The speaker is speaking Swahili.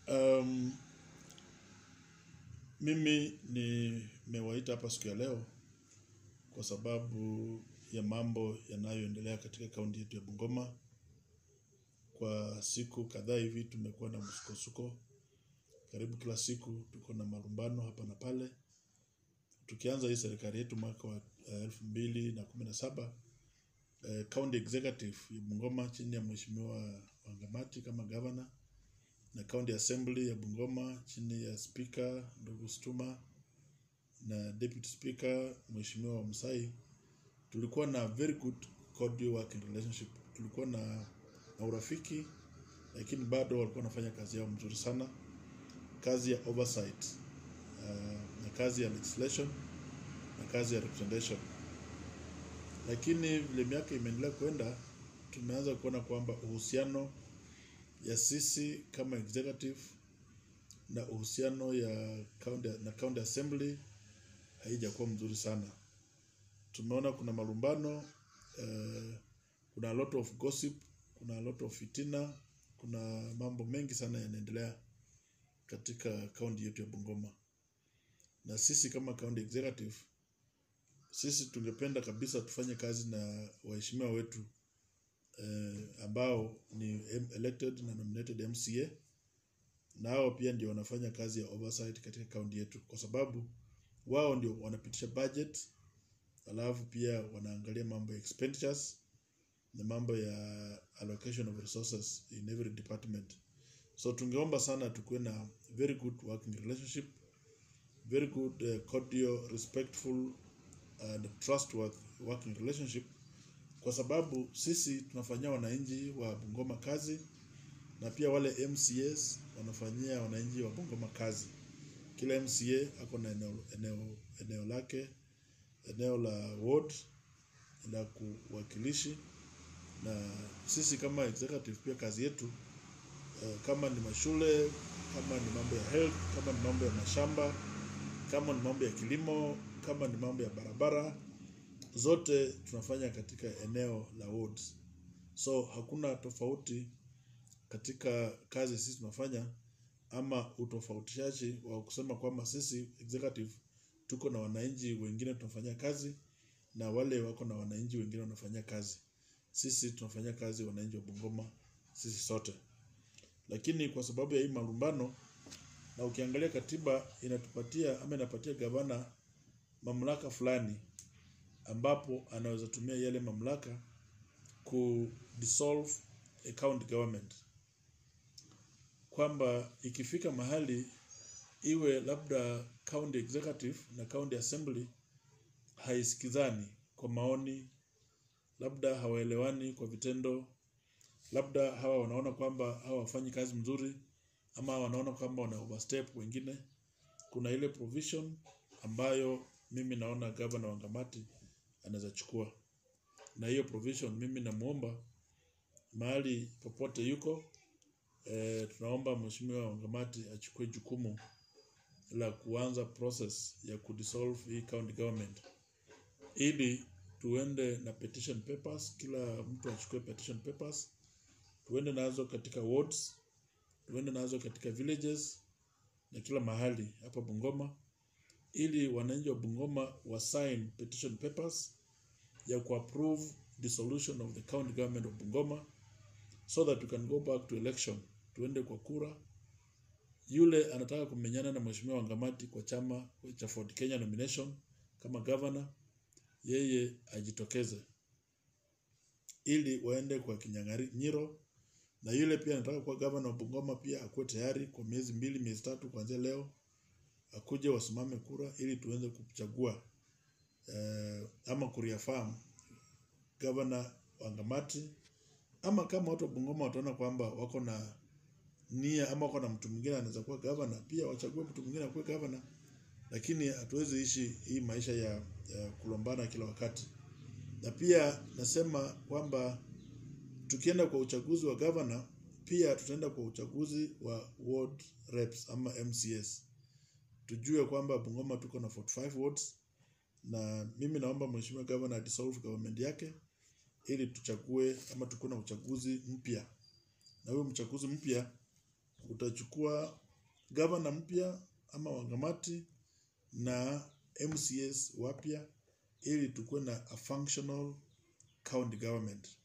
Um, mimi nimewaita hapa siku ya leo kwa sababu ya mambo yanayoendelea katika kaunti yetu ya Bungoma. Kwa siku kadhaa hivi tumekuwa na msukosuko, karibu kila siku tuko na malumbano hapa na pale. Tukianza hii serikali yetu mwaka wa eh, elfu mbili na kumi na saba eh, county executive ya Bungoma chini ya mheshimiwa Wangamati kama governor na county assembly ya Bungoma chini ya speaker ndugu Stuma na deputy speaker mheshimiwa Msai, tulikuwa na very good cordial working relationship. Tulikuwa na, na urafiki, lakini bado walikuwa wanafanya kazi yao mzuri sana, kazi ya oversight uh, na kazi ya legislation na kazi ya representation. Lakini vile miaka imeendelea kwenda, tumeanza kuona kwamba uhusiano ya sisi kama executive na uhusiano ya county, na county assembly haijakuwa mzuri sana. Tumeona kuna malumbano eh, kuna a lot of gossip, kuna a lot of fitina, kuna mambo mengi sana yanaendelea katika kaunti yetu ya Bungoma, na sisi kama county executive, sisi tungependa kabisa tufanye kazi na waheshimiwa wetu eh, ambao ni em- elected na nominated MCA na hao pia ndio wanafanya kazi ya oversight katika kaunti yetu, kwa sababu wao ndio wanapitisha budget, alafu pia wanaangalia mambo ya expenditures na mambo ya allocation of resources in every department. So tungeomba sana tukuwe na very good working relationship, very good uh, cordial, respectful and trustworthy working relationship, kwa sababu sisi tunafanyia wananchi wa Bungoma kazi na pia wale MCAs wanafanyia wananchi wa Bungoma kazi. Kila MCA ako na eneo, eneo, eneo lake, eneo la ward la kuwakilishi, na sisi kama executive pia kazi yetu eh, kama ni mashule, kama ni mambo ya health, kama ni mambo ya mashamba, kama ni mambo ya kilimo, kama ni mambo ya barabara, zote tunafanya katika eneo la wards. So hakuna tofauti katika kazi sisi tunafanya ama utofautishaji wa kusema kwamba sisi executive tuko na wananchi wengine tunafanyia kazi na wale wako na wananchi wengine wanafanyia kazi. Sisi tunafanyia kazi wananchi wa Bungoma sisi sote, lakini kwa sababu ya hii malumbano, na ukiangalia katiba inatupatia ama inapatia gavana mamlaka fulani, ambapo anaweza tumia yale mamlaka ku dissolve a county government kwamba ikifika mahali iwe labda county executive na county assembly haisikizani kwa maoni, labda hawaelewani kwa vitendo, labda hawa wanaona kwamba hawa wafanyi kazi mzuri, ama wanaona kwamba wana overstep wengine. Kuna ile provision ambayo mimi naona gavana Wangamati anaweza chukua, na hiyo provision mimi namuomba mahali popote yuko eh, tunaomba mheshimiwa Wangamati achukue jukumu la kuanza process ya kudissolve hii county government ili tuende na petition papers, kila mtu achukue petition papers, tuende nazo katika wards, tuende nazo katika villages na kila mahali hapa Bungoma, ili wananchi wa Bungoma wa sign petition papers ya kuapprove dissolution of the county government of Bungoma so that we can go back to election, tuende kwa kura. Yule anataka kumenyana na mheshimiwa Wangamati kwa chama cha Ford Kenya nomination kama governor, yeye ajitokeze ili waende kwa kinyang'anyiro, na yule pia anataka kuwa governor wa Bungoma pia akuwe tayari kwa miezi mbili, miezi tatu kuanzia leo, akuje wasimame kura ili tuweze kuchagua eh, ama kureaffirm governor Wangamati ama kama watu wa Bungoma wataona kwamba wako na nia ama wako na mtu mwingine anaweza kuwa gavana, pia wachague mtu mwingine akuwe gavana, lakini hatuwezi ishi hii maisha ya, ya kulombana kila wakati. Na pia nasema kwamba tukienda kwa uchaguzi wa gavana, pia tutaenda kwa uchaguzi wa ward reps ama MCS. Tujue kwamba Bungoma tuko na 45 wards, na mimi naomba mheshimiwa gavana dissolve government yake ili tuchague ama tukuwe na uchaguzi mpya, na huyo mchaguzi mpya utachukua gavana mpya ama wangamati na MCS wapya ili tukuwe na a functional county government.